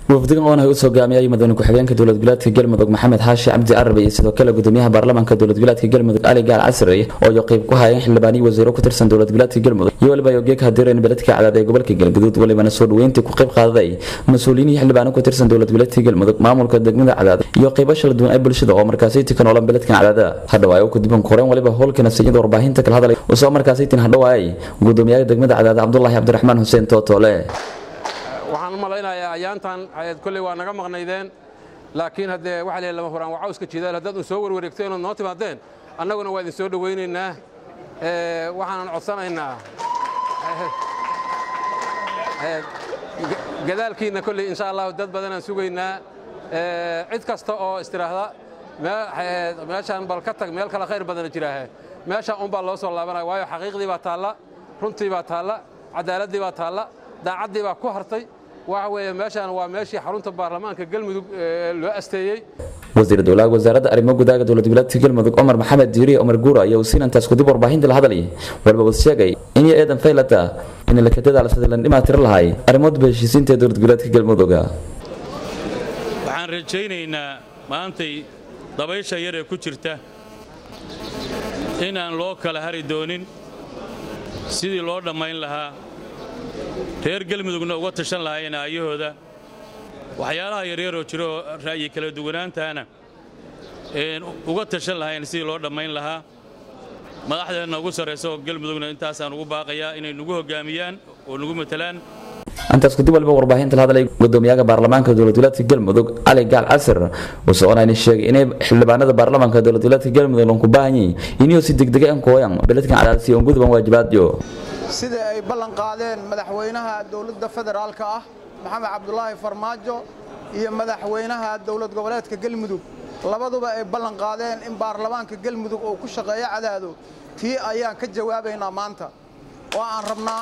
wafdigan oon ay usoo gaamiyay madaxweyne ku-xigeenka dowlad goboleedka galmudug maxamed xaashi cabdi carabi iyo sidoo kale gudoomiyaha baarlamaanka dowlad goboleedka galmudug ali gaal casri oo iyo qayb ku hayeen xildhibaaniyo wasiiro ku tirsan dowlad goboleedka galmudug iyo waliba yogeeka hadireen beledka cadaad ee gobolka galguduud walibana soo dhaweyntii ku qayb qaadaday mas-uuliyiin iyo xildhibaano ku tirsan dowlad goboleedka galmudug maamulka degmada cadaad iyo qaybo kala duwan ee bulshada oo markaasi tikan olan beledkan cadaada hadhawaay u kadib koreen waliba howlkana sayida warbaahinta kala hadalay usoo markaasi tin hadhawaay gudoomiyaha degmada cadaad cabdulaahi cabdiraxmaan xuseen tootoole waxaan u malaynayaa ayaantan kolley waa naga maqnaydeen laakiin haddee waxa leeyahay lama huraan waa cawska jidaal haddaad un soo warwareegto inaad noo timaadeen annaguna waa idin soo dhowaynaynaa waxaanan codsanaynaa gadaalkiinna kolley insha allahu dad badanaan sugaynaa cid kasta oo istiraahda meeshaan bal ka tag meel kale khayr badana jiraahe meeshaan unbaa loo soo laabanaya waayo xaqiiqdii baa taalla runtii baa taalla cadaaladii baa taalla daacaddii baa ku hartay waxa weeye meeshaan waa meeshii xarunta baarlamaanka galmudug loo asteeyey wasiir dowlaha wasaaradda arrimo gudaaga dowlad goboleedka galmudug cumar maxamed diiriye cumar guura ayaa wasiinantaas kudib warbaahinta la hadlay waliba uu sheegay in iyo eedan faylata in la kadadaala sidii lan dhimaa tiro lahay arrimoodba heshiisiinta ee dowlad goboleedka galmuduga waxaan rajaynaynaa maantay dabaysha yar ee ku jirta inaan loo kala hari doonin sidii loo dhammayn lahaa reer galmudugna uga tashan lahaayeen aayahooda waxyaalaha yaryaroo jiroo ra'yi kala duwanaantaana uga tashan lahayn sidii loo dhammayn lahaa madaxdeenna ugu sarraysa oo galmudugna intaasaan ugu baaqayaa inay nagu hoggaamiyaan oo nagu matalaan intaas kadib waliba warbaahinta la hadlay gudoomiyaha baarlamaanka dowlad goboleedka galmudug cali gaal casir uu soconayna sheegay inay xildhibaanada baarlamaanka dowlad goboleedka galmudug lanku baahan yihiin inuu si degdega an kooyan beledkan cadaadsi on guduban waajibaadyo sida ay ballan qaadeen madaxweynaha dowladda federaalka ah maxamed cabdulaahi farmaajo iyo madaxweynaha dowlad goboleedka galmudug labaduba ay ballan qaadeen in baarlamaanka galmudug uu ku shaqeeyo cadaado tii ayaan ka jawaabaynaa maanta oo aan rabnaa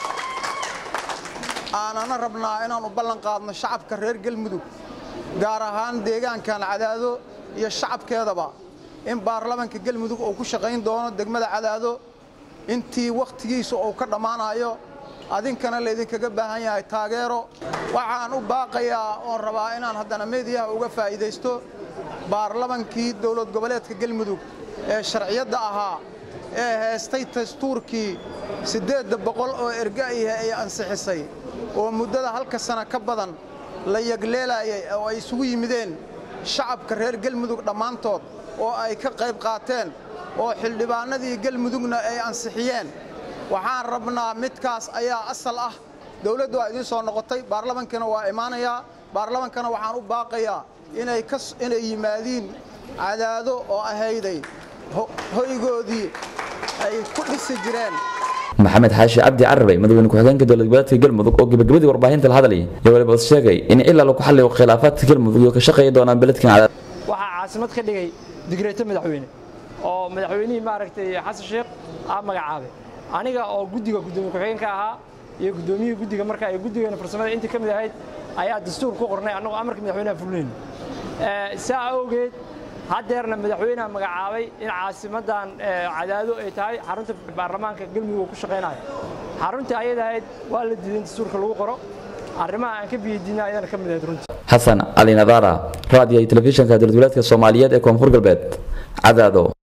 aanana rabnaa inaannu ballan qaadno shacabka reer galmudug gaar ahaan deegaankan cadaado iyo shacabkeedaba in baarlamaanka galmudug uu ku shaqayn doono degmada cadaado intii wakhtigiisa uu ka dhammaanayo adinkana laydinkaga baahan yahay taageero waxaan u baaqayaa oon rabaa inaan haddana meediyaha uga faa'iidaysto baarlamankii dowlad goboleedka galmudug ee sharciyadda ahaa ee heestay dastuurkii siddeedda boqol oo erga'ihe ay ansixisay oo muddada halka sana ka badan la yagleelayay oo ay isugu yimideen shacabka reer galmudug dhammaantood oo ay ka qayb qaateen oo xildhibaanadii galmudugna ay ansixiyeen waxaan rabnaa midkaas ayaa asal ah dowladdu waa idiin soo noqotay baarlamankana waa imaanayaa baarlamankana waxaan u baaqayaa inay yimaadiin cadaado oo ahayday hoygoodii ay ku dhisi jireen maxamed xaashi cabdi carabay madaxweyne ku-xigeenka dowlad goboleedka galmudug oo gebagabadii warbaahinta la hadlay iyo waliba is sheegay in ilaa lagu xalliyo khilaafaadka galmudug iyo ka shaqeeya doonaan beledkan cadaad waxaa caasimad ka dhigay digreeto madaxweyne oo madaxweynihii maaragtay xasan sheekh aa magacaabay aniga oo guddiga gudoomiye ku-xigeenka ahaa iyo guddoomiyihii guddiga marka ay guddigeena farsamada intii ka mid ahayd ayaa dastuur ku qornay annagoo amarka madaxweynaha fulinayn saa awgeed haddeerna madaxweynaha magacaabay in caasimaddan cadaado ay tahay xarunta baarlamaanka galmudug uu ku shaqaynayo xaruntii ayada ahayd waa la diiday in dastuurka lagu qoro arrimaha aan ka biyadiina ayadana ka mid ahayd runtii xasan cali nadaara raadiyo iyo telefishinka dowlad goboleedka soomaaliyeed ee koonfur galbeed cadaado